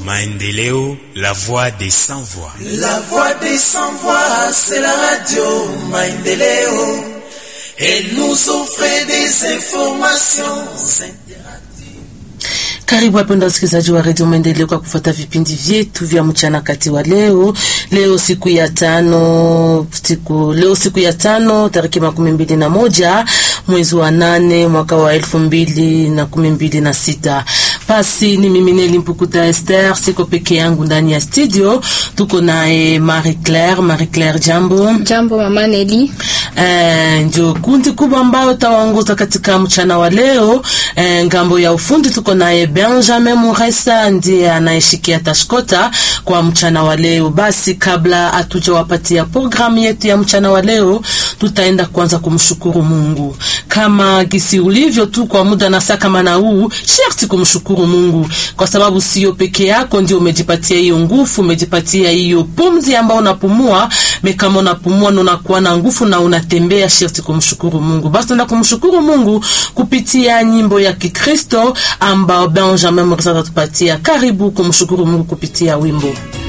Maendeleo, la voix des sans voix. La voix des sans voix, c'est la radio Maendeleo. Elle nous offre des informations Karibu wapenda wasikilizaji wa redio Maendeleo kwa kufuata vipindi vyetu vya mchana kati wa leo. Leo siku ya tano, siku leo siku ya tano tariki makumi mbili na moja mwezi wa nane mwaka wa elfu mbili na kumi mbili na sita. Basi ni mimi Neli Mpukuta Esther, siko peke yangu ndani ya studio, tuko naye Marie Claire. Marie Claire, jambo. Jambo mama Neli. Eh, ndio kundi kubwa ambayo tawaongoza katika mchana wa leo. Eh, ngambo ya ufundi tuko naye Benjamin Muresa ndiye anayeshikia tashkota kwa mchana wa leo. Basi kabla hatujawapatia programu yetu ya mchana wa leo, tutaenda kwanza kumshukuru Mungu kama gisi ulivyo tu kwa muda na saa kama na huu, sharti kumshukuru Mungu kwa sababu sio peke yako ndio umejipatia hiyo nguvu, umejipatia hiyo pumzi ambayo unapumua. Kama unapumua na unakuwa na nguvu na unatembea, sharti kumshukuru Mungu. Basi tunaenda kumshukuru Mungu kupitia nyimbo ya Kikristo ambao Benjamin Murisa atatupatia. Karibu kumshukuru Mungu kupitia wimbo